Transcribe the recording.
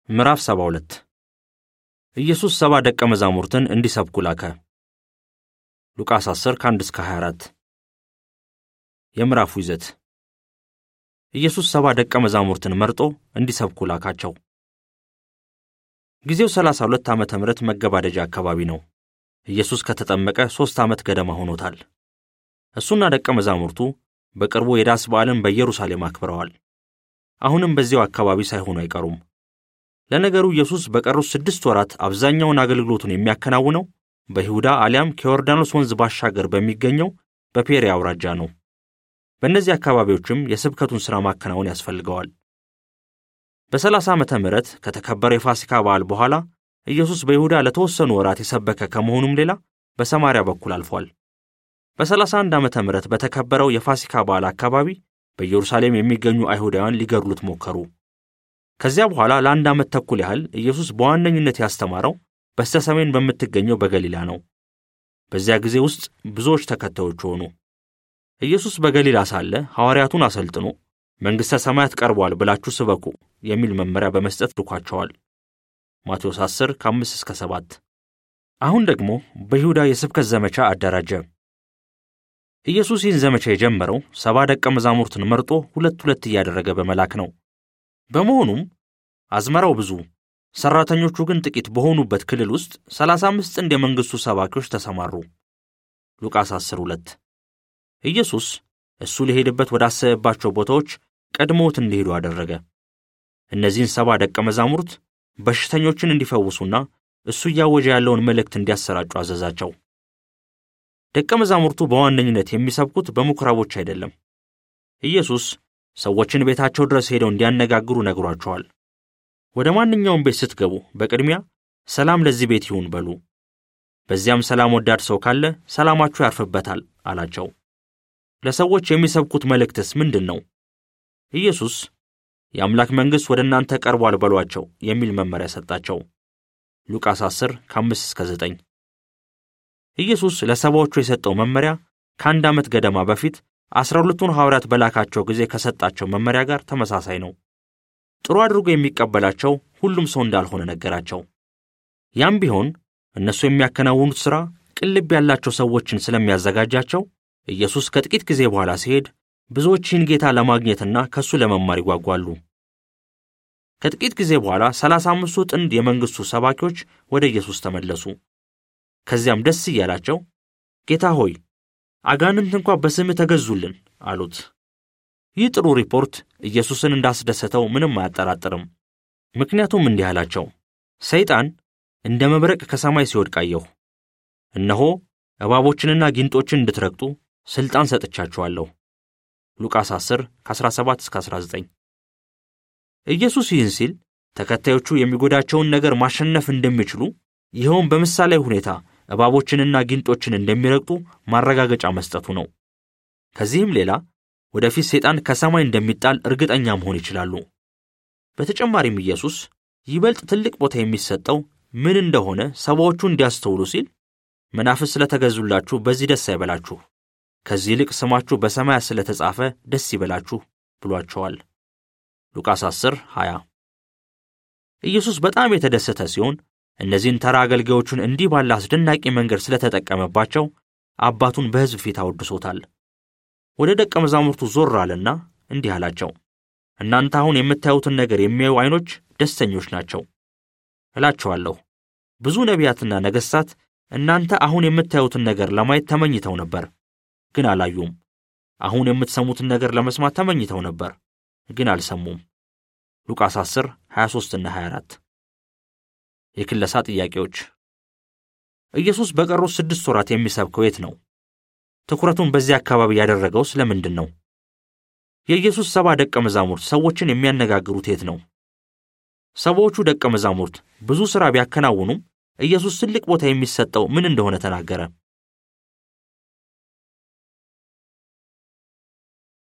ምዕራፍ 72 ኢየሱስ ሰባ ደቀ መዛሙርትን እንዲሰብኩ ላከ። ሉቃስ 10 ከ1 እስከ 24 የምዕራፉ ይዘት ኢየሱስ ሰባ ደቀ መዛሙርትን መርጦ እንዲሰብኩ ላካቸው። ጊዜው 32 ዓመተ ምህረት መገባደጃ አካባቢ ነው። ኢየሱስ ከተጠመቀ ሦስት ዓመት ገደማ ሆኖታል። እሱና ደቀ መዛሙርቱ በቅርቡ የዳስ በዓልን በኢየሩሳሌም አክብረዋል። አሁንም በዚያው አካባቢ ሳይሆኑ አይቀሩም። ለነገሩ ኢየሱስ በቀሩት ስድስት ወራት አብዛኛውን አገልግሎቱን የሚያከናውነው በይሁዳ አሊያም ከዮርዳኖስ ወንዝ ባሻገር በሚገኘው በፔሬ አውራጃ ነው። በእነዚህ አካባቢዎችም የስብከቱን ሥራ ማከናወን ያስፈልገዋል። በ30 ዓመተ ምህረት ከተከበረው የፋሲካ በዓል በኋላ ኢየሱስ በይሁዳ ለተወሰኑ ወራት የሰበከ ከመሆኑም ሌላ በሰማርያ በኩል አልፏል። በ31 ዓመተ ምህረት በተከበረው የፋሲካ በዓል አካባቢ በኢየሩሳሌም የሚገኙ አይሁዳውያን ሊገድሉት ሞከሩ። ከዚያ በኋላ ለአንድ ዓመት ተኩል ያህል ኢየሱስ በዋነኝነት ያስተማረው በስተ ሰሜን በምትገኘው በገሊላ ነው። በዚያ ጊዜ ውስጥ ብዙዎች ተከታዮች ሆኑ። ኢየሱስ በገሊላ ሳለ ሐዋርያቱን አሰልጥኖ መንግሥተ ሰማያት ቀርቧል ብላችሁ ስበኩ የሚል መመሪያ በመስጠት ልኳቸዋል። ማቴዎስ 10 ከ5 እስከ 7። አሁን ደግሞ በይሁዳ የስብከት ዘመቻ አደራጀ። ኢየሱስ ይህን ዘመቻ የጀመረው ሰባ ደቀ መዛሙርትን መርጦ ሁለት ሁለት እያደረገ በመላክ ነው። በመሆኑም አዝመራው ብዙ ሠራተኞቹ ግን ጥቂት በሆኑበት ክልል ውስጥ 35 ጥንድ የመንግሥቱ ሰባኪዎች ተሰማሩ። ሉቃስ 10 2 ኢየሱስ እሱ ሊሄድበት ወዳሰበባቸው ቦታዎች ቀድሞት እንዲሄዱ አደረገ። እነዚህን ሰባ ደቀ መዛሙርት በሽተኞችን እንዲፈውሱና እሱ እያወጀ ያለውን መልእክት እንዲያሰራጩ አዘዛቸው። ደቀ መዛሙርቱ በዋነኝነት የሚሰብኩት በምኵራቦች አይደለም። ኢየሱስ ሰዎችን ቤታቸው ድረስ ሄደው እንዲያነጋግሩ ነግሯቸዋል። ወደ ማንኛውም ቤት ስትገቡ በቅድሚያ ሰላም ለዚህ ቤት ይሁን በሉ። በዚያም ሰላም ወዳድ ሰው ካለ ሰላማችሁ ያርፍበታል አላቸው። ለሰዎች የሚሰብኩት መልእክትስ ምንድን ነው? ኢየሱስ የአምላክ መንግሥት ወደ እናንተ ቀርቧል በሏቸው የሚል መመሪያ ሰጣቸው። ሉቃስ 10 ከ5 እስከ 9 ኢየሱስ ለሰባዎቹ የሰጠው መመሪያ ከአንድ ዓመት ገደማ በፊት አስራ ሁለቱን ሐዋርያት በላካቸው ጊዜ ከሰጣቸው መመሪያ ጋር ተመሳሳይ ነው። ጥሩ አድርጎ የሚቀበላቸው ሁሉም ሰው እንዳልሆነ ነገራቸው። ያም ቢሆን እነሱ የሚያከናውኑት ሥራ ቅልብ ያላቸው ሰዎችን ስለሚያዘጋጃቸው ኢየሱስ ከጥቂት ጊዜ በኋላ ሲሄድ ብዙዎች ይህን ጌታ ለማግኘትና ከእሱ ለመማር ይጓጓሉ። ከጥቂት ጊዜ በኋላ ሰላሳ አምስቱ ጥንድ የመንግሥቱ ሰባኪዎች ወደ ኢየሱስ ተመለሱ። ከዚያም ደስ እያላቸው ጌታ ሆይ አጋንንት እንኳ በስምህ ተገዙልን አሉት። ይህ ጥሩ ሪፖርት ኢየሱስን እንዳስደሰተው ምንም አያጠራጥርም። ምክንያቱም እንዲህ አላቸው፣ ሰይጣን እንደ መብረቅ ከሰማይ ሲወድቅ አየሁ። እነሆ እባቦችንና ጊንጦችን እንድትረግጡ ሥልጣን ሰጥቻችኋለሁ። ሉቃስ 10 ከ17 እስከ 19 ኢየሱስ ይህን ሲል ተከታዮቹ የሚጎዳቸውን ነገር ማሸነፍ እንደሚችሉ ይኸውም በምሳሌ ሁኔታ እባቦችንና ጊንጦችን እንደሚረግጡ ማረጋገጫ መስጠቱ ነው። ከዚህም ሌላ ወደፊት ሰይጣን ከሰማይ እንደሚጣል እርግጠኛ መሆን ይችላሉ። በተጨማሪም ኢየሱስ ይበልጥ ትልቅ ቦታ የሚሰጠው ምን እንደሆነ ሰባዎቹ እንዲያስተውሉ ሲል መናፍስት ስለተገዙላችሁ በዚህ ደስ አይበላችሁ፣ ከዚህ ይልቅ ስማችሁ በሰማያት ስለተጻፈ ደስ ይበላችሁ ብሏቸዋል። ሉቃስ 10 20 ኢየሱስ በጣም የተደሰተ ሲሆን እነዚህን ተራ አገልጋዮቹን እንዲህ ባለ አስደናቂ መንገድ ስለተጠቀመባቸው አባቱን በሕዝብ ፊት አወድሶታል። ወደ ደቀ መዛሙርቱ ዞር አለና እንዲህ አላቸው፣ እናንተ አሁን የምታዩትን ነገር የሚያዩ ዐይኖች ደስተኞች ናቸው። እላቸዋለሁ ብዙ ነቢያትና ነገሥታት እናንተ አሁን የምታዩትን ነገር ለማየት ተመኝተው ነበር፣ ግን አላዩም። አሁን የምትሰሙትን ነገር ለመስማት ተመኝተው ነበር፣ ግን አልሰሙም። ሉቃስ 10 23 እና 24 የክለሳ ጥያቄዎች ኢየሱስ በቀሩት ስድስት ወራት የሚሰብከው የት ነው? ትኩረቱን በዚህ አካባቢ ያደረገው ስለምንድን ነው? የኢየሱስ ሰባ ደቀ መዛሙርት ሰዎችን የሚያነጋግሩት የት ነው? ሰባዎቹ ደቀ መዛሙርት ብዙ ሥራ ቢያከናውኑም ኢየሱስ ትልቅ ቦታ የሚሰጠው ምን እንደሆነ ተናገረ።